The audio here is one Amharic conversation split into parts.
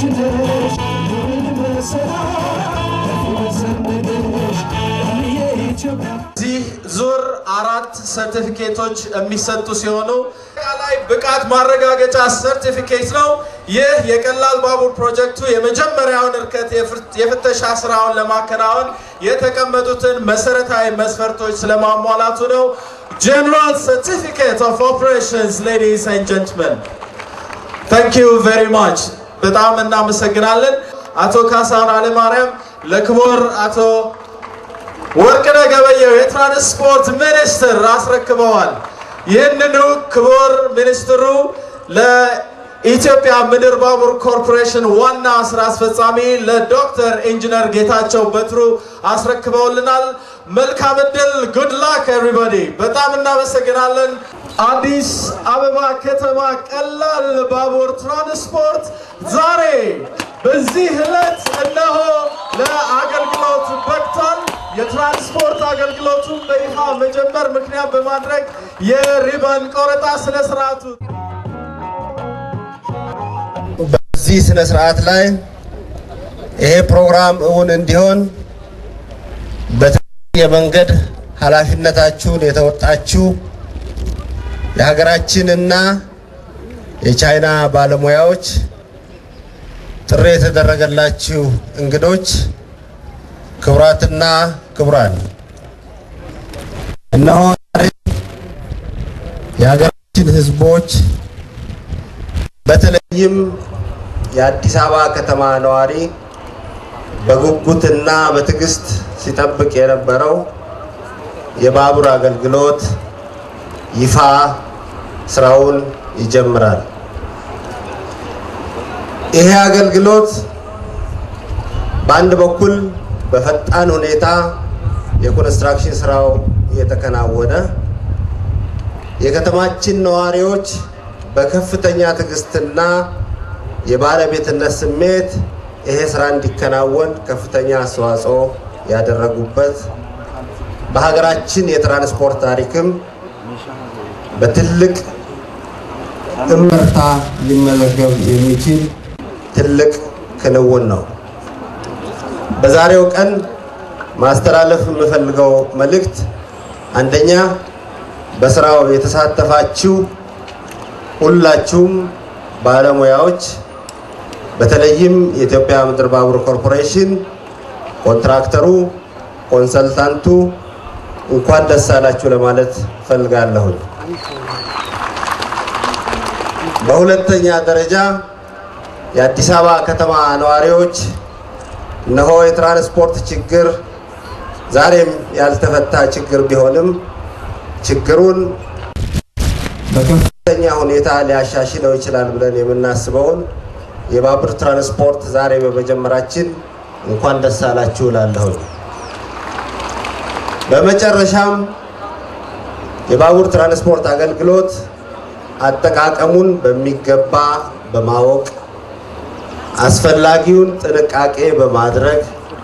ተሽተሽ ኑሪን በሰላም ከፊት ሰንደሽ የኢትዮጵያ እዚህ ዙር አራት ሰርቲፊኬቶች የሚሰጡ ሲሆኑ አጠቃላይ ብቃት ማረጋገጫ ሰርቲፊኬት ነው። ይህ የቀላል ባቡር ፕሮጀክቱ የመጀመሪያውን እርከት የፍር- የፍተሻ ስራውን ለማከናወን የተቀመጡትን መሰረታዊ መስፈርቶች ስለማሟላቱ ነው። ጀነራል ሰርቲፊኬት ኦፍ ኦፕሬሽንስ ሌዲስ ኤንድ ጀንትመን ታንክ ዩ ቬሪ ማች በጣም እናመሰግናለን። አቶ ካሳሁን አለማርያም ለክቡር አቶ ወርቅነህ ገበየሁ የትራንስፖርት ሚኒስትር አስረክበዋል። ይህንኑ ክቡር ሚኒስትሩ ለኢትዮጵያ ምድር ባቡር ኮርፖሬሽን ዋና ስራ አስፈጻሚ ለዶክተር ኢንጂነር ጌታቸው በትሩ አስረክበውልናል። መልካም እድል። ጉድ ላክ ኤቭሪባዲ። በጣም እናመሰግናለን። አዲስ አበባ ከተማ ቀላል ባቡር ትራንስፖርት ዛሬ በዚህ ዕለት እነሆ ለአገልግሎት በቅቷል። የትራንስፖርት አገልግሎቱን በይፋ መጀመር ምክንያት በማድረግ የሪበን ቆረጣ ስነ ስርዓቱ በዚህ ስነ ስርዓት ላይ ይሄ ፕሮግራም እውን እንዲሆን በተለያየ መንገድ ኃላፊነታችሁን የተወጣችሁ የሀገራችንና የቻይና ባለሙያዎች፣ ጥሪ የተደረገላችሁ እንግዶች፣ ክቡራትና ክቡራን እነሆ ዛሬ የሀገራችን ሕዝቦች በተለይም የአዲስ አበባ ከተማ ነዋሪ በጉጉትና በትዕግስት ሲጠብቅ የነበረው የባቡር አገልግሎት ይፋ ስራውን ይጀምራል። ይሄ አገልግሎት በአንድ በኩል በፈጣን ሁኔታ የኮንስትራክሽን ስራው እየተከናወነ የከተማችን ነዋሪዎች በከፍተኛ ትዕግስትና የባለቤትነት ስሜት ይሄ ስራ እንዲከናወን ከፍተኛ አስተዋጽኦ ያደረጉበት በሀገራችን የትራንስፖርት ታሪክም በትልቅ እመርታ ሊመዘገብ የሚችል ትልቅ ክንውን ነው። በዛሬው ቀን ማስተላለፍ የምፈልገው መልእክት አንደኛ በስራው የተሳተፋችሁ ሁላችሁም ባለሙያዎች በተለይም የኢትዮጵያ ምድር ባቡር ኮርፖሬሽን ኮንትራክተሩ፣ ኮንሰልታንቱ እንኳን ደስ አላችሁ ለማለት ፈልጋለሁኝ። በሁለተኛ ደረጃ የአዲስ አበባ ከተማ ነዋሪዎች እነሆ የትራንስፖርት ችግር ዛሬም ያልተፈታ ችግር ቢሆንም ችግሩን በከፍተኛ ሁኔታ ሊያሻሽለው ይችላል ብለን የምናስበውን የባቡር ትራንስፖርት ዛሬ በመጀመራችን እንኳን ደስ አላችሁ እላለሁኝ። በመጨረሻም የባቡር ትራንስፖርት አገልግሎት አጠቃቀሙን በሚገባ በማወቅ አስፈላጊውን ጥንቃቄ በማድረግ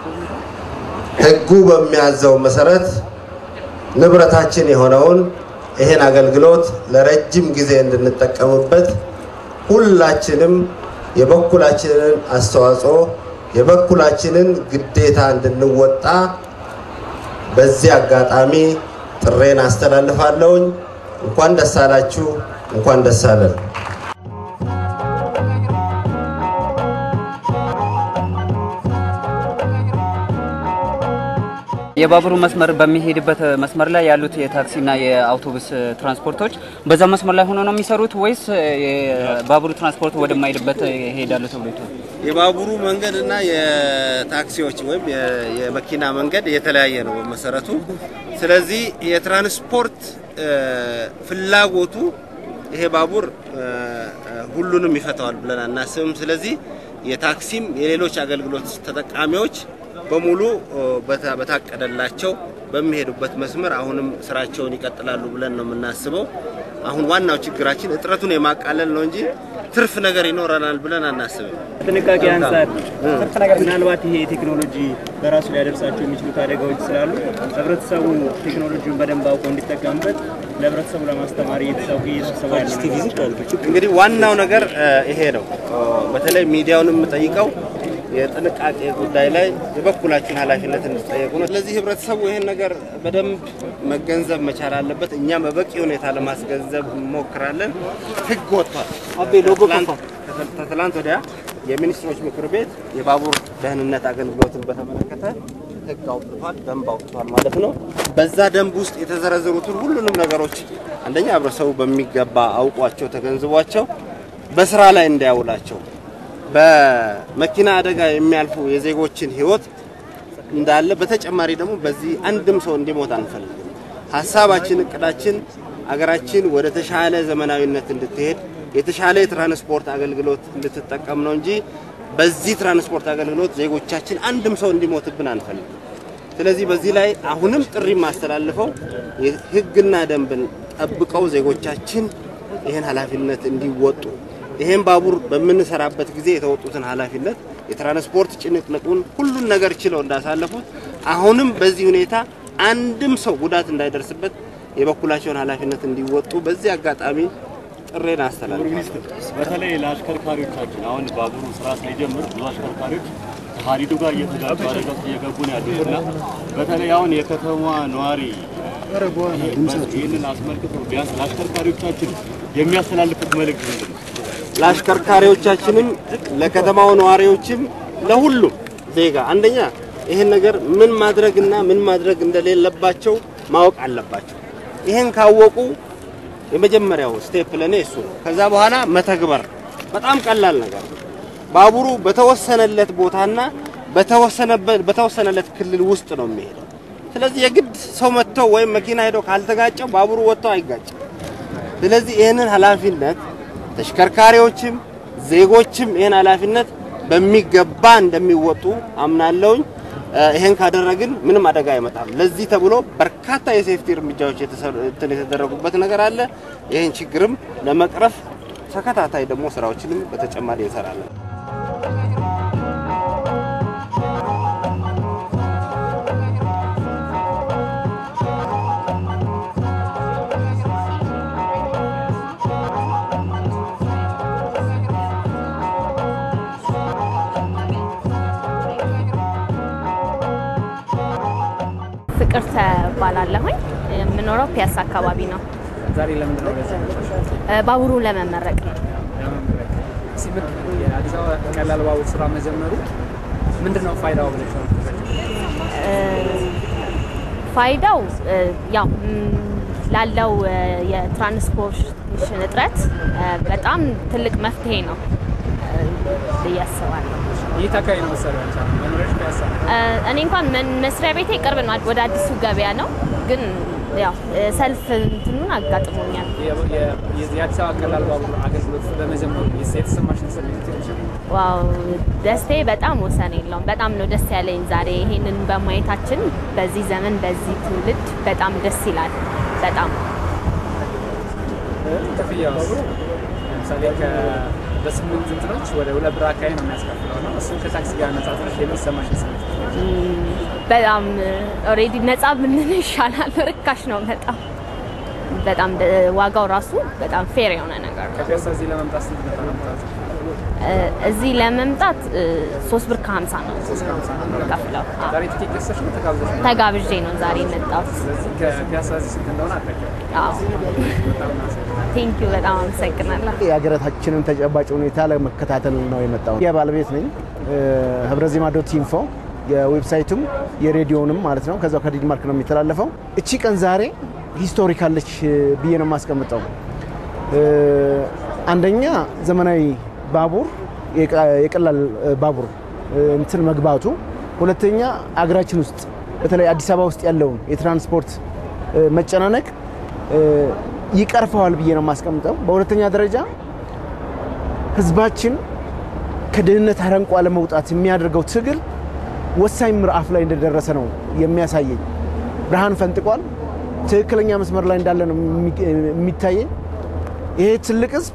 ሕጉ በሚያዘው መሰረት ንብረታችን የሆነውን ይህን አገልግሎት ለረጅም ጊዜ እንድንጠቀምበት ሁላችንም የበኩላችንን አስተዋጽኦ የበኩላችንን ግዴታ እንድንወጣ በዚህ አጋጣሚ ጥሬን አስተላልፋለሁኝ። እንኳን ደስ አላችሁ፣ እንኳን ደስ አለን። የባቡሩ መስመር በሚሄድበት መስመር ላይ ያሉት የታክሲና የአውቶቡስ ትራንስፖርቶች በዛ መስመር ላይ ሆኖ ነው የሚሰሩት ወይስ የባቡሩ ትራንስፖርት ወደማይሄድበት ይሄዳሉ ተብሎ ይታል? የባቡሩ መንገድ እና የታክሲዎች ወይም የ- የመኪና መንገድ የተለያየ ነው በመሰረቱ። ስለዚህ የትራንስፖርት እ፣ ፍላጎቱ ይሄ ባቡር እ፣ እ፣ ሁሉንም ይፈተዋል ብለን አናስብም። ስለዚህ የታክሲም የሌሎች አገልግሎት ተጠቃሚዎች በሙሉ እ፣ በታ- በታቀደላቸው በሚሄዱበት መስመር አሁንም ስራቸውን ይቀጥላሉ ብለን ነው የምናስበው። አሁን ዋናው ችግራችን እጥረቱን የማቃለል ነው እንጂ ትርፍ ነገር ይኖረናል ብለን አናስብም። ጥንቃቄ አንጻር ምናልባት ይሄ ቴክኖሎጂ በራሱ ሊያደርሳቸው የሚችሉት አደጋዎች ስላሉ ህብረተሰቡ ቴክኖሎጂውን በደንብ አውቆ እንዲጠቀምበት ለህብረተሰቡ ለማስተማር እየተሰቡ እየተሰቡ ያለ ነገር እንግዲህ ዋናው ነገር እ፣ ይሄ ነው። በተለይ ሚዲያውን የምጠይቀው የጥንቃቄ ጉዳይ ላይ የበኩላችሁን ኃላፊነት እንድትጠየቁ ነው። ስለዚህ ህብረተሰቡ ይህን ነገር በደንብ መገንዘብ መቻል አለበት። እኛም በበቂ ሁኔታ ለማስገንዘብ እንሞክራለን። ህግ ወጥቷል። ትላንት- ከትላንት ወዲያ የሚኒስትሮች ምክር ቤት የባቡር ደህንነት አገልግሎትን በተመለከተ ህግ አውጥቷል፣ ደንብ አውጥቷል ማለት ነው። በዛ ደንብ ውስጥ የተዘረዘሩትን ሁሉንም ነገሮች አንደኛ ህብረተሰቡ በሚገባ አውቋቸው ተገንዝቧቸው በስራ ላይ እንዲያውላቸው በመኪና አደጋ የሚያልፉ የዜጎችን ህይወት እንዳለ በተጨማሪ ደግሞ በዚህ አንድም ሰው እንዲሞት አንፈልግም። ሀሳባችን፣ እቅዳችን አገራችን ወደ ተሻለ ዘመናዊነት እንድትሄድ የተሻለ የትራንስፖርት አገልግሎት እንድትጠቀም ነው እንጂ በዚህ ትራንስፖርት አገልግሎት ዜጎቻችን አንድም ሰው እንዲሞትብን አንፈልግም። ስለዚህ በዚህ ላይ አሁንም ጥሪ የማስተላልፈው ህግና ደንብን ጠብቀው ዜጎቻችን ይህን ኃላፊነት እንዲወጡ ይህን ባቡር በምንሰራበት ጊዜ የተወጡትን ኃላፊነት የትራንስፖርት ጭንቅንቁን ሁሉን ነገር ችለው እንዳሳለፉት አሁንም በዚህ ሁኔታ አንድም ሰው ጉዳት እንዳይደርስበት የበኩላቸውን ኃላፊነት እንዲወጡ በዚህ አጋጣሚ ጥሬን አስተላልፋለሁ። በተለይ ለአሽከርካሪዎቻችን አሁን ባቡሩ ስራ ሳይጀምር ብዙ አሽከርካሪዎች ከሀዲዱ ጋር እየተጋጩ አደጋ ውስጥ እየገቡ ነው ያሉት እና በተለይ አሁን የከተማ ነዋሪ ይህንን አስመልክቶ ቢያንስ ለአሽከርካሪዎቻችን የሚያስተላልፉት መልእክት ምንድን ነው? ለአሽከርካሪዎቻችንም ለከተማው ነዋሪዎችም ለሁሉም ዜጋ አንደኛ ይህን ነገር ምን ማድረግና ምን ማድረግ እንደሌለባቸው ማወቅ አለባቸው። ይህን ካወቁ የመጀመሪያው ስቴፕ ለኔ እሱ ነው። ከዛ በኋላ መተግበር በጣም ቀላል ነገር ነው። ባቡሩ በተወሰነለት ቦታና በተወሰነበት በተወሰነለት ክልል ውስጥ ነው የሚሄደው። ስለዚህ የግድ ሰው መጥቶ ወይም መኪና ሄዶ ካልተጋጨው ባቡሩ ወጥቶ አይጋጭም። ስለዚህ ይህንን ኃላፊነት ተሽከርካሪዎችም ዜጎችም ይህን ኃላፊነት በሚገባ እንደሚወጡ አምናለሁኝ። እ፣ ይህን ካደረግን ምንም አደጋ አይመጣም። ለዚህ ተብሎ በርካታ የሴፍቲ እርምጃዎች የተሰሩ- እንትን የተደረጉበት ነገር አለ። ይህን ችግርም ለመቅረፍ ተከታታይ ደግሞ ስራዎችንም በተጨማሪ እንሰራለን። ፍቅር ተባላለሁኝ። የምኖረው ፒያሳ አካባቢ ነው። ዛሬ ለምንድን ነው በዚህ እ፣ ባቡሩን ለመመረቅ ነው። ለመመረቅ ሲብቅ የአዲስ አበባ ቀላል ባቡር ስራ መጀመሩ ምንድን ነው ፋይዳው ብለሽ ነው እ፣ ፋይዳው እ፣ ያው ም፣ ላለው እ፣ የትራንስፖርቴሽን እጥረት እ፣ በጣም ትልቅ መፍትሄ ነው እ፣ ብዬ አስባለሁ። ይህ አካባቢ ነው መሰለኝ አንቺ አሁን መኖሪያሽ ፒያሳ ነው። እ፣ እኔ እንኳን መን- መስሪያ ቤቴ ቅርብ ነው፣ ወደ አዲሱ ገበያ ነው። ግን ያው እ፣ ሰልፍ እንትኑን አጋጥሞኛል። የ- የ- የአዲስ አበባ ቀላል ባቡር አገልግሎት በመጀመሩ የተሰማሽን ስሜት ትንሽ ዋው ደስቴ በጣም ወሰን የለውም። በጣም ነው ደስ ያለኝ ዛሬ ይሄንን በማየታችን በዚህ ዘመን በዚህ ትውልድ በጣም ደስ ይላል። በጣም ክፍያ ለምሳሌ ከ- በስምንት እንትኖች ወደ ሁለት ብር አካባቢ ነው የሚያስከፍለው ነው። እሱን ከታክሲ ጋር ነጻጽረሽ የሚሰማሽን ስሜት ም፣ በጣም ኦልሬዲ ነፃ ብንል ይሻላል። ርካሽ ነው በጣም በጣም ደ- ዋጋው ራሱ በጣም ፌር የሆነ ነገር ነው። ከፒያሳ እዚህ ለመምጣት ስንት ነበር የምታወጪው? እ፣ እዚህ ለመምጣት እ፣ ሶስት ብር ከሀምሳ ነው ከፍለው ዛሬ ቲኬት ገዝተሽ ነው ተጋብዘሽ ነው? ተጋብዤ ነው ዛሬ የመጣሁት። ስለዚህ ከፒያሳ እዚህ ስንት እንደሆነ አጠቀም በጣም ነው ቴንኪዩ በጣም አመሰግናለሁ። የሀገራችንን ተጨባጭ ሁኔታ ለመከታተል ነው የመጣው። የባለቤት ነኝ ህብረ ዜማ ዶት ኢንፎ የዌብሳይቱም የሬዲዮንም ማለት ነው። ከዛው ከዲንማርክ ነው የሚተላለፈው። እቺ ቀን ዛሬ ሂስቶሪካለች ብዬ ነው የማስቀምጠው። እ፣ አንደኛ ዘመናዊ ባቡር የቀ- የቀላል ባቡር እ፣ እንትን መግባቱ፣ ሁለተኛ አገራችን ውስጥ በተለይ አዲስ አበባ ውስጥ ያለውን የትራንስፖርት እ፣ መጨናነቅ እ፣ ይቀርፈዋል ብዬ ነው የማስቀምጠው። በሁለተኛ ደረጃ ህዝባችን ከድህነት አረንቋ ለመውጣት የሚያደርገው ትግል ወሳኝ ምዕራፍ ላይ እንደደረሰ ነው የሚያሳየኝ። ብርሃን ፈንጥቋል። ትክክለኛ መስመር ላይ እንዳለ ነው የሚ- የሚታየኝ። ይሄ ትልቅ ህዝብ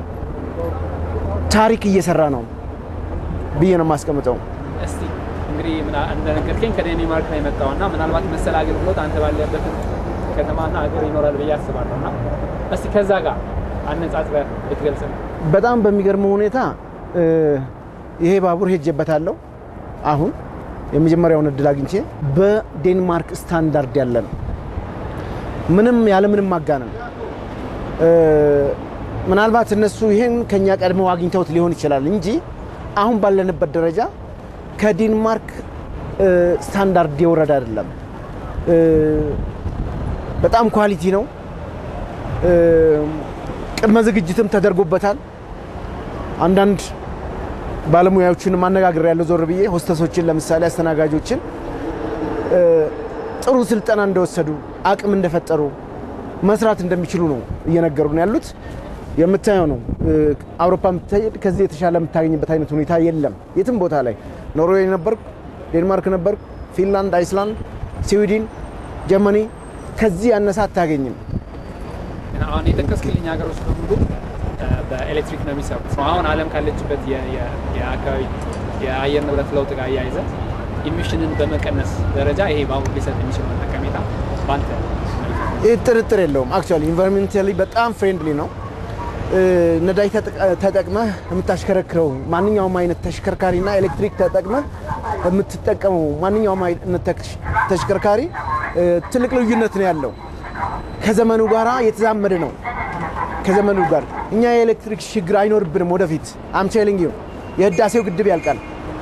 ታሪክ እየሰራ ነው ብዬ ነው የማስቀምጠው። እስቲ እንግዲህ ምና- እንደነገርከኝ ከዴንማርክ ነው የመጣው እና ምናልባት መሰል አገልግሎት አንተ ባለበት ከተማና ሀገር ይኖራል ብዬ አስባለሁ እና እስቲ ከዛ ጋር አነጻጽረህ ብትገልጽ ነው። በጣም በሚገርመው ሁኔታ እ፣ ይሄ ባቡር ሄጄበታለሁ። አሁን የመጀመሪያውን እድል አግኝቼ በዴንማርክ ስታንዳርድ ያለ ነው። ምንም ያለምንም ማጋነን እ፣ ምናልባት እነሱ ይሄን ከኛ ቀድመው አግኝተውት ሊሆን ይችላል እንጂ አሁን ባለንበት ደረጃ ከዴንማርክ እ፣ ስታንዳርድ የወረደ አይደለም። እ፣ በጣም ኳሊቲ ነው። እ፣ ቅድመ ዝግጅትም ተደርጎበታል። አንዳንድ ባለሙያዎችን ማነጋገር ያለው ዞር ብዬ ሆስተሶችን ለምሳሌ አስተናጋጆችን እ፣ ጥሩ ስልጠና እንደወሰዱ አቅም እንደፈጠሩ መስራት እንደሚችሉ ነው እየነገሩ ነው ያሉት። የምታየው ነው እ፣ አውሮፓ የምትሄድ ከዚህ የተሻለ የምታገኝበት አይነት ሁኔታ የለም። የትም ቦታ ላይ ኖርዌይ ነበርኩ፣ ዴንማርክ ነበርኩ፣ ፊንላንድ፣ አይስላንድ፣ ስዊድን፣ ጀርመኒ ከዚህ ያነሰ አታገኝም። አሁን የጠቀስክልኝ ሀገሮች በሙሉ እ፣ በኤሌክትሪክ ነው የሚሰሩት። አሁን ዓለም ካለችበት የ- የ- የአካባቢ የአየር ንብረት ለውጥ ጋር አያይዘ ኢሚሽንን በመቀነስ ደረጃ ይሄ ባቡር ሊሰጥ የሚችለው ጠቀሜታ በአንተ መልካም ይህ ጥርጥር የለውም። አክቹዋሊ ኢንቫይሮንሜንታሊ በጣም ፍሬንድሊ ነው። እ፣ ነዳጅ ተጠቅ- ተጠቅመህ የምታሽከረክረው ማንኛውም አይነት ተሽከርካሪና ኤሌክትሪክ ተጠቅመህ የምትጠቀመው ማንኛውም አይነት ተሽ- ተሽከርካሪ እ፣ ትልቅ ልዩነት ነው ያለው። ከዘመኑ ጋር የተዛመደ ነው። ከዘመኑ ጋር እኛ የኤሌክትሪክ ችግር አይኖርብንም ወደፊት። አም ቴሊንግ ዩ የህዳሴው ግድብ ያልቃል።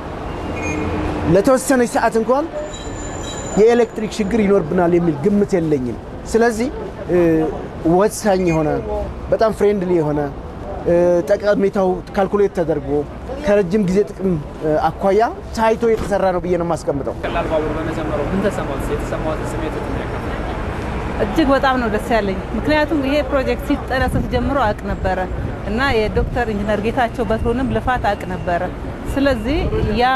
ለተወሰነች ሰዓት እንኳን የኤሌክትሪክ ችግር ይኖርብናል የሚል ግምት የለኝም። ስለዚህ እ፣ ወሳኝ የሆነ በጣም ፍሬንድሊ የሆነ እ፣ ጠቀሜታው ካልኩሌት ተደርጎ ከረጅም ጊዜ ጥቅም እ፣ አኳያ ታይቶ የተሰራ ነው ብዬ ነው የማስቀምጠው። ቀላል ባቡር በመጀመሩ ምን ተሰማት? የተሰማት ስሜት ያካል እጅግ በጣም ነው ደስ ያለኝ። ምክንያቱም ይሄ ፕሮጀክት ሲጠነሰስ ጀምሮ አውቅ ነበረ እና የዶክተር ኢንጂነር ጌታቸው በትሩንም ልፋት አውቅ ነበረ። ስለዚህ ያ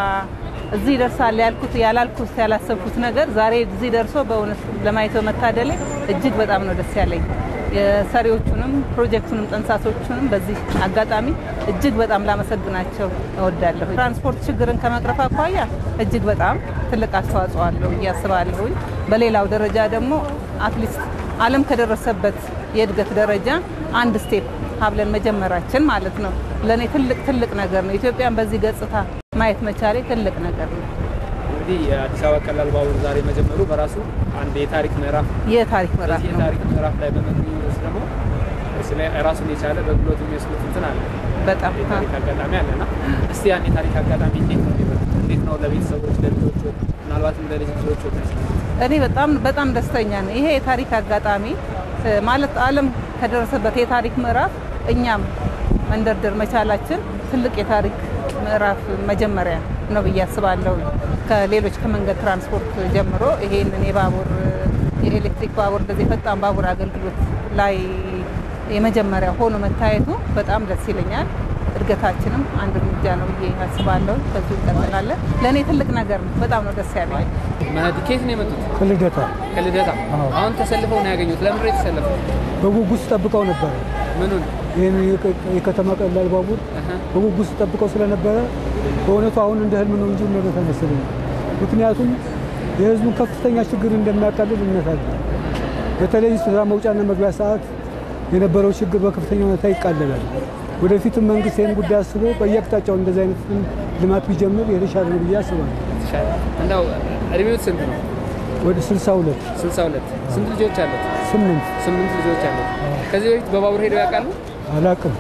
እዚህ ይደርሳል ያልኩት ያላልኩት ያላሰብኩት ነገር ዛሬ እዚህ ደርሶ በእውነት ለማየት በመታደሌ እጅግ በጣም ነው ደስ ያለኝ። የሰሪዎቹንም ፕሮጀክቱንም ጠንሳሶቹንም በዚህ አጋጣሚ እጅግ በጣም ላመሰግናቸው እወዳለሁ። ትራንስፖርት ችግርን ከመቅረፍ አኳያ እጅግ በጣም ትልቅ አስተዋጽኦ አለው ብዬ አስባለሁኝ። በሌላው ደረጃ ደግሞ አትሊስት ዓለም ከደረሰበት የእድገት ደረጃ አንድ ስቴፕ ሀብለን መጀመራችን ማለት ነው ለእኔ ትልቅ ትልቅ ነገር ነው። ኢትዮጵያን በዚህ ገጽታ ማየት መቻሌ ትልቅ ነገር ነው። እንግዲህ የአዲስ አበባ ቀላል ባቡር ዛሬ መጀመሩ በራሱ አንድ የታሪክ ምዕራፍ የታሪክ ምዕራፍ በዚህ ነው። የታሪክ ምዕራፍ ላይ በመገኘት ደግሞ ስለ ራሱን የቻለ በግሎት የሚወስዱት እንትን አለ በጣም የታሪክ አጋጣሚ አለና እስቲ ያን የታሪክ አጋጣሚ እንዴት ነው የሚበሉት? እንዴት ነው ለቤተሰቦች ለልጆቹ ምናልባትም ለልጅ ልጆቹ እኔ በጣም በጣም ደስተኛ ነኝ። ይሄ የታሪክ አጋጣሚ እ፣ ማለት ዓለም ከደረሰበት የታሪክ ምዕራፍ እኛም መንደርደር መቻላችን ትልቅ የታሪክ ምዕራፍ መጀመሪያ ነው ብዬ አስባለሁ። ከሌሎች ከመንገድ ትራንስፖርት ጀምሮ ይሄንን የባቡር የኤሌክትሪክ ባቡር እንደዚህ ፈጣን ባቡር አገልግሎት ላይ የመጀመሪያ ሆኖ መታየቱ በጣም ደስ ይለኛል። እድገታችንም አንድ እርምጃ ነው ብዬ አስባለሁ። በዚሁ እንቀጥላለን። ለእኔ ትልቅ ነገር ነው። በጣም ነው ደስ ያለኝ። መህዲ ከየት ነው የመጡት? ከልደታ ከልደታ። አሁን ተሰልፈው ነው ያገኙት። ለምንድን ነው የተሰለፉት? በጉጉት ጠብቀው ነበረ። ምኑን? ይህን የከ- የከተማ ቀላል ባቡር በጉጉት ጠብቀው ስለነበረ በእውነቱ አሁን እንደ ህልም ነው እንጂ እውነት አይመስለኝም። ምክንያቱም የህዝቡን ከፍተኛ ችግር እንደሚያቃልል እምነት አለ። በተለይ ስራ መውጫና መግቢያ ሰዓት የነበረው ችግር በከፍተኛ ሁኔታ ይቃለላል። ወደፊትም መንግስት ይህን ጉዳይ አስቦ በየአቅጣጫው እንደዚህ አይነት ልማት ቢጀምር የተሻለ ነው ብዬ አስባለሁ። እንደው እድሜዎት ስንት ነው? ወደ 62 62 ስንት ልጆች አሉት? ስምንት ስምንት ልጆች አሉት። ከዚህ በፊት በባቡር ሄደው ያውቃሉ? አላቅም።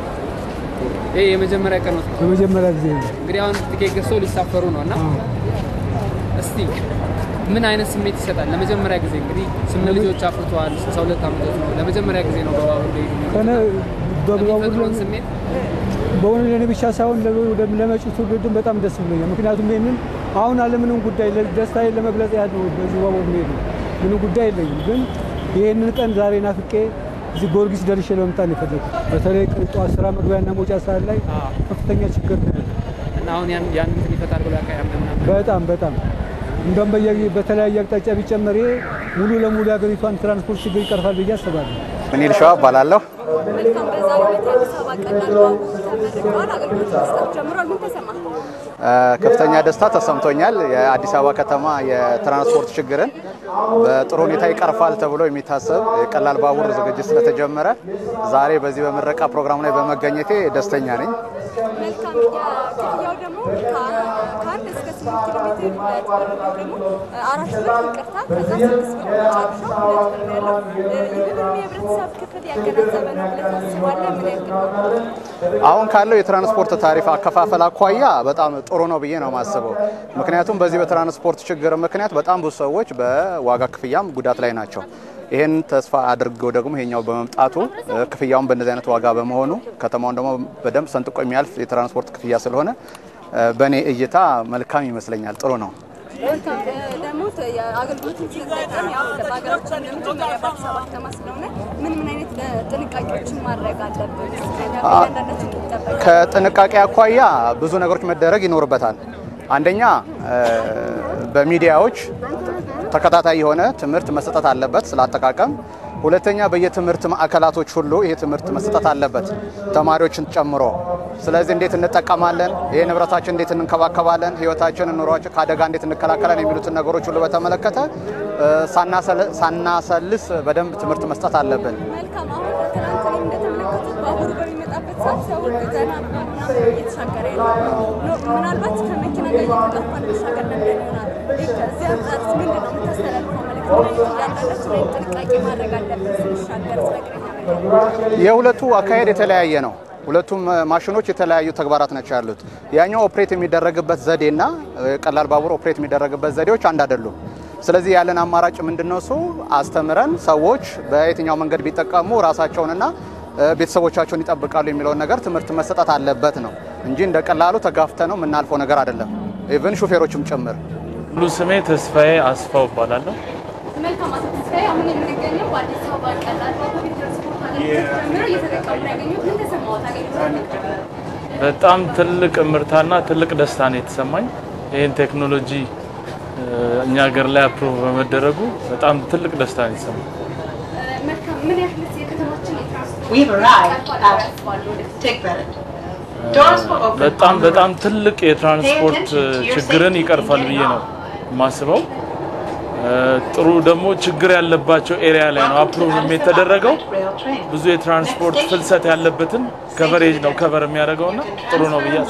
ይሄ የመጀመሪያ ቀኖት ነው። በመጀመሪያ ጊዜ ነው። እንግዲህ አሁን ትኬት ገዝተው ሊሳፈሩ ነው እና እስቲ ምን አይነት ስሜት ይሰጣል? ለመጀመሪያ ጊዜ እንግዲህ ስምንት ልጆች አፍርተዋል። 62 ዓመቶች ነው። ለመጀመሪያ ጊዜ ነው በባቡር ላይ ከነ በባቡር የሚፈጥረውን ስሜት በእውኑ ለእኔ ብቻ ሳይሆን ለ- ለመጪው ትውልድም በጣም ደስ ብሎኛል። ምክንያቱም ይህንን አሁን አለምንም ጉዳይ ለ- ደስታዬን ለመግለጽ ያህል ነው በዚህ ባቡር መሄድ ነው። ምንም ጉዳይ የለኝም፣ ግን ይህንን ቀን ዛሬ ናፍቄ እዚህ ጊዮርጊስ ደርሼ ለመምጣት ነው የፈለኩት። በተለይ ጠዋት ስራ መግቢያና መውጫ ሰዓት ላይ ከፍተኛ ችግር ነው ያለው። እና አሁን ያን ያን እንትን ይፈታል ብሎ ያውቃ ምናምን በጣም በጣም እንደውም በየ- በተለያየ አቅጣጫ ቢጨመር ይሄ ሙሉ ለሙሉ የሀገሪቷን ትራንስፖርት ችግር ይቀርፋል ብዬ አስባለሁ። ምኒል ሸዋ እባላለሁ። መልካም። በዛሬው ዕለት የአዲስ አበባ ቀላል ባቡር ተመርቀዋል፣ አገልግሎት መስጠት ጀምሯል። ምን ተሰማ? ከፍተኛ ደስታ ተሰምቶኛል። የአዲስ አበባ ከተማ የትራንስፖርት ችግርን በጥሩ ሁኔታ ይቀርፋል ተብሎ የሚታሰብ የቀላል ባቡር ዝግጅት ስለተጀመረ ዛሬ በዚህ በምረቃ ፕሮግራም ላይ በመገኘቴ ደስተኛ ነኝ። መልካም። የክፍያው ደግሞ ከአንድ እስከ ስምንት ኪሎ ሜትር ሁለት ብር ነው። ደግሞ አራት ብር ይቅርታ፣ ከዛ ስድስት ብር መጨረሻ ሁለት ብር ነው ያለው። ይህ ብር የህብረተሰብ ክፍል ያገናዘበ ነው ብለህ ታስባለህ? ምን ያክል ነው? አሁን ካለው የትራንስፖርት ታሪፍ አከፋፈል አኳያ በጣም ጥሩ ነው ብዬ ነው የማስበው። ምክንያቱም በዚህ በትራንስፖርት ችግር ምክንያት በጣም ብዙ ሰዎች በዋጋ ክፍያም ጉዳት ላይ ናቸው። ይህን ተስፋ አድርገው ደግሞ ይሄኛው በመምጣቱ ክፍያውን በእነዚህ አይነት ዋጋ በመሆኑ ከተማውን ደግሞ በደንብ ሰንጥቆ የሚያልፍ የትራንስፖርት ክፍያ ስለሆነ በእኔ እይታ መልካም ይመስለኛል። ጥሩ ነው። መልካም ደግሞ የአገልግሎትን ስንጠቀም ያው በሀገራችን የመጀመሪያ በአዲስ አበባ ከተማ ስለሆነ ምን ምን አይነት ጥንቃቄዎችን ማድረግ አለብን? እያንዳንዳችን ይጠበቃል። ከጥንቃቄ አኳያ ብዙ ነገሮች መደረግ ይኖርበታል። አንደኛ በሚዲያዎች ተከታታይ የሆነ ትምህርት መሰጠት አለበት ስለ አጠቃቀም። ሁለተኛ በየትምህርት ማዕከላቶች ሁሉ ይሄ ትምህርት መሰጠት አለበት ተማሪዎችን ጨምሮ። ስለዚህ እንዴት እንጠቀማለን፣ ይህ ንብረታችን እንዴት እንንከባከባለን፣ ህይወታችን፣ ኑሯችን ከአደጋ እንዴት እንከላከላለን የሚሉትን ነገሮች ሁሉ በተመለከተ ሳናሰልስ በደንብ ትምህርት መስጠት አለብን። መልካም። አሁን ትናንት እኔም እንደተመለከቱት ባቡሩ በሚመጣበት ሰዓት ሰው ዘና ብሎ ምናምን እየተሻገረ ያለው ምናልባት ከመኪና ጋር እየተጋፋ እንሻገር ነበር ይሆናል። ከዚህ አንጻር ምንድን ነው የምታስተላልፈው መልዕክት? እያንዳንዳችን ላይ ጥንቃቄ ማድረግ አለብን ስንሻገር ስለግረኛ ነገር የሁለቱ አካሄድ የተለያየ ነው። ሁለቱም ማሽኖች የተለያዩ ተግባራት ናቸው ያሉት። ያኛው ኦፕሬት የሚደረግበት ዘዴና ቀላል ባቡር ኦፕሬት የሚደረግበት ዘዴዎች አንድ አይደሉም። ስለዚህ ያለን አማራጭ ምንድነው? እሱ አስተምረን ሰዎች በየትኛው መንገድ ቢጠቀሙ ራሳቸውንና ቤተሰቦቻቸውን ይጠብቃሉ የሚለውን ነገር ትምህርት መሰጠት አለበት ነው እንጂ እንደ ቀላሉ ተጋፍተ ነው የምናልፈው ነገር አይደለም። ኢቭን ሹፌሮችም ጭምር። ሙሉ ስሜ ተስፋዬ አስፋው እባላለሁ። መልካም አቶ ተስፋዬ፣ አሁን የምንገኘው በአዲስ አበባ ቀላል ባቡር የትራንስፖርት አገልግሎት ጀምሮ እየተጠቀሙ ነው ያገኙት። ምን ተሰማዎት? አገልግሎት በጣም ትልቅ እምርታና ትልቅ ደስታ ነው የተሰማኝ። ይህን ቴክኖሎጂ እኛ ሀገር ላይ አፕሮቭ በመደረጉ በጣም ትልቅ ደስታ ነው የተሰማኝ። መልካም። ምን ያህል የከተማችን በጣም በጣም ትልቅ የትራንስፖርት ችግርን ይቀርፋል ብዬ ነው የማስበው። ጥሩ ደግሞ ችግር ያለባቸው ኤሪያ ላይ ነው አፕሩቭ የተደረገው። ብዙ የትራንስፖርት ፍልሰት ያለበትን ከቨሬጅ ነው ከቨር የሚያደርገው እና ጥሩ ነው ብዬ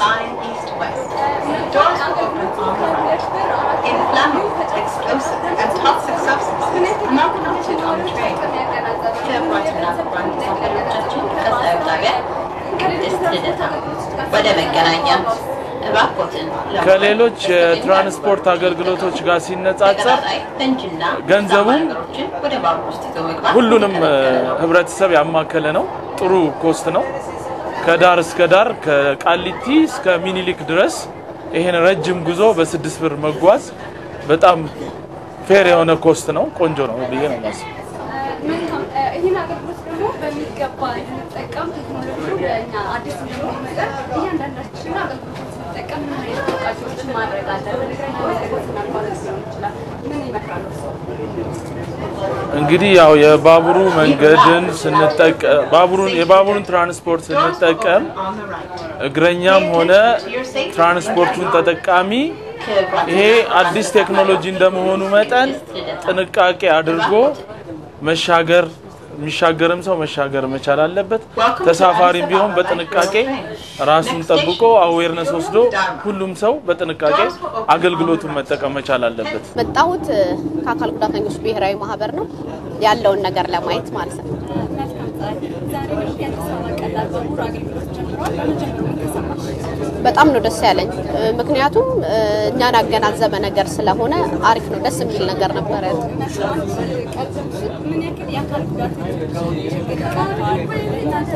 ወደ መገናኛ እባክዎትን ከሌሎች የትራንስፖርት አገልግሎቶች ጋር ሲነጻጸር ገንዘቡም ሁሉንም ህብረተሰብ ያማከለ ነው። ጥሩ ኮስት ነው። ከዳር እስከ ዳር ከቃሊቲ እስከ ሚኒሊክ ድረስ ይሄን ረጅም ጉዞ በስድስት ብር መጓዝ በጣም ፌር የሆነ ኮስት ነው። ቆንጆ ነው ብዬ ነው የማስበው። መልካም። ይህን አገልግሎት ደግሞ በሚገባ እንጠቀም። ቴክኖሎጂው ለእኛ አዲስ እንደሆነ መጠን እያንዳንዳችን አገልግሎት ስንጠቀም ምን አይነት ጥንቃቄዎችን ማድረግ አለብን? አገልግሎትና ኳሊቲ ሊሆን ይችላል። ምን ይመክራሉ? እንግዲህ ያው የባቡሩ መንገድን ስንጠቀም ባቡሩን የባቡሩን ትራንስፖርት ስንጠቀም እግረኛም ሆነ ትራንስፖርቱን ተጠቃሚ ይሄ አዲስ ቴክኖሎጂ እንደመሆኑ መጠን ጥንቃቄ አድርጎ መሻገር የሚሻገርም ሰው መሻገር መቻል አለበት። ተሳፋሪም ቢሆን በጥንቃቄ ራሱን ጠብቆ አዌርነስ ወስዶ ሁሉም ሰው በጥንቃቄ አገልግሎቱን መጠቀም መቻል አለበት። መጣሁት ከአካል ጉዳተኞች ብሔራዊ ማህበር ነው ያለውን ነገር ለማየት ማለት ነው። ዛሬ የአዲስ አበባ ቀላል ባቡር አገልግሎት ጀምሯል። መጀመሩ ተሰማሽ? በጣም ነው ደስ ያለኝ። ምክንያቱም እኛን ያገናዘበ ነገር ስለሆነ አሪፍ ነው፣ ደስ የሚል ነገር ነበረ። ምን ያክል የአካል ጉዳተኞች ችግር ይቀርፋል? እናንተ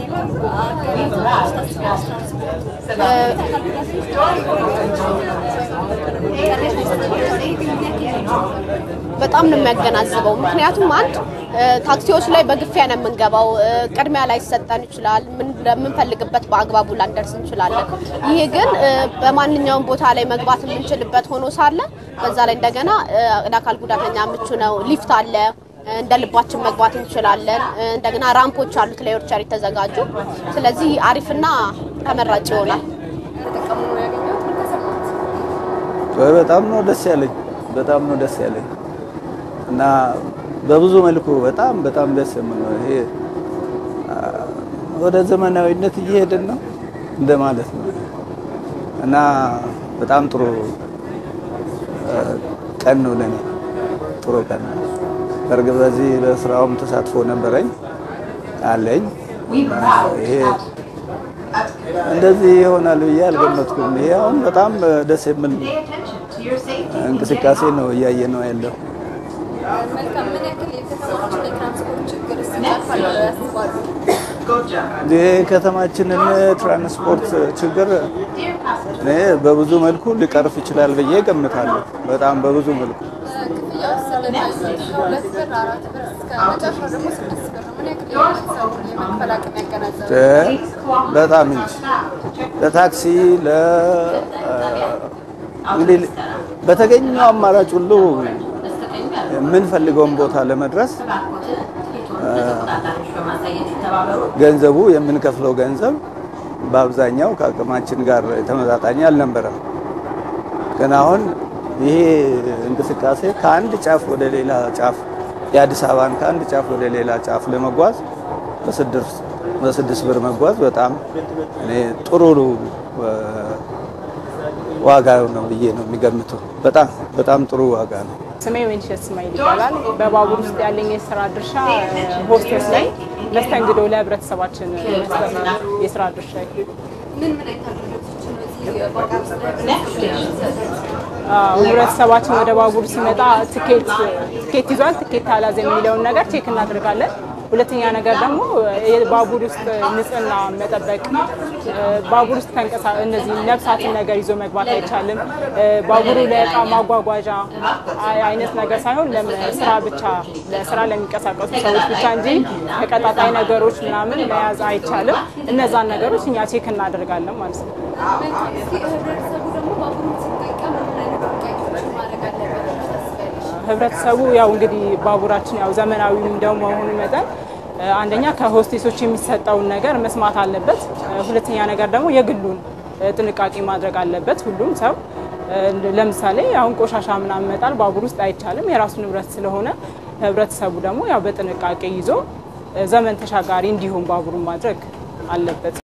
በጣም ነው የሚያገናዝበው። ምክንያቱም አንድ ታክሲዎች ላይ በግፊያ ነው የምንገባው። ቅድሚያ ላይ ሰጠን ይችላል። ለምንፈልግበት በአግባቡ ላንደርስ እንችላለን። ይሄ ግን በማንኛውም ቦታ ላይ መግባት የምንችልበት ሆኖ ሳለ በዛ ላይ እንደገና ለአካል ጉዳተኛ ምቹ ነው። ሊፍት አለ፣ እንደ ልባችን መግባት እንችላለን። እንደገና ራምፖች አሉት ለዊልቸር የተዘጋጁ። ስለዚህ አሪፍና ተመራጭ ይሆናል። በጣም ነው ደስ ያለኝ። በጣም ነው ደስ ያለኝ እና በብዙ መልኩ በጣም በጣም ደስ የሚል ነው። ይሄ አ፣ ወደ ዘመናዊነት እየሄድን ነው እንደማለት ነው እና በጣም ጥሩ አ፣ ቀን ነው ለኔ ጥሩ ቀን ነው። በእርግጥ በዚህ በስራውም ተሳትፎ ነበረኝ አለኝ። ይሄ እንደዚህ ይሆናል ብዬ አልገመትኩም። ይሄ አሁን በጣም ደስ የሚል እንቅስቃሴ ነው እያየ ነው ያለው። መልካም። ምን ያክል የከተማችን የትራንስፖርት ችግር ይቀርፋል ብለው ያስባሉ? የከተማችንን ትራንስፖርት ችግር እኔ በብዙ መልኩ ሊቀርፍ ይችላል ብዬ ገምታለሁ። በጣም በብዙ መልኩ ክፍያው ስለታየ ከሁለት ብር አራት ብር እስከ መጨረሻው ደግሞ ስድስት ብር ነው። ምን ያክል የህብረተሰቡን የመክፈል አቅም ያገናዘባል? በጣም እንጂ ለታክሲ ለ እንግዲህ በተገኘው አማራጭ ሁሉ የምንፈልገውን ቦታ ለመድረስ ገንዘቡ የምንከፍለው ገንዘብ በአብዛኛው ከአቅማችን ጋር የተመጣጣኝ አልነበረም። ግን አሁን ይሄ እንቅስቃሴ ከአንድ ጫፍ ወደ ሌላ ጫፍ የአዲስ አበባን ከአንድ ጫፍ ወደ ሌላ ጫፍ ለመጓዝ በስድስት በስድስት ብር መጓዝ በጣም እኔ ጥሩ ዋጋ ነው ብዬ ነው የሚገምተው። በጣም በጣም ጥሩ ዋጋ ነው። ስሜ ወይንሸት እስማኤል ይባላል። በባቡር ውስጥ ያለኝ የስራ ድርሻ ሆስቴስ ላይ መስተንግዶ ለህብረተሰባችን መስጠት ነው የስራ ድርሻ። ምን ምን አይነት አገልግሎቶችን ነው እዚህ ባቡር ውስጥ ለህብረተሰቡ የሚሰጡት? ህብረተሰባችን ወደ ባቡር ሲመጣ ትኬት ትኬት ይዟል፣ ትኬት አላዘ የሚለውን ነገር ቼክ እናደርጋለን። ሁለተኛ ነገር ደግሞ የባቡር ውስጥ ንጽህና መጠበቅ፣ ባቡር ውስጥ ተንቀሳ እነዚህ ነፍሳትን ነገር ይዞ መግባት አይቻልም። ባቡሩ ለእቃ ማጓጓዣ አይነት ነገር ሳይሆን ለስራ ብቻ ለስራ ለሚንቀሳቀሱ ሰዎች ብቻ እንጂ ተቀጣጣይ ነገሮች ምናምን መያዝ አይቻልም። እነዛን ነገሮች እኛ ቼክ እናደርጋለን ማለት ነው። መልካም። እስኪ ህብረተሰቡ ደግሞ ባቡሩን ሲጠቀም ምን አይነት ጥንቃቄዎችን ማድረግ አለበት ብለሽ ታስቢያለሽ? ህብረተሰቡ ያው እንግዲህ ባቡራችን ያው ዘመናዊ እንደመሆኑ መጠን አንደኛ ከሆስቴሶች የሚሰጠውን ነገር መስማት አለበት። ሁለተኛ ነገር ደግሞ የግሉን ጥንቃቄ ማድረግ አለበት ሁሉም ሰው። ለምሳሌ አሁን ቆሻሻ ምናምን መጣል ባቡር ውስጥ አይቻልም፣ የራሱ ንብረት ስለሆነ ህብረተሰቡ ደግሞ ያው በጥንቃቄ ይዞ ዘመን ተሻጋሪ እንዲሆን ባቡሩን ማድረግ አለበት።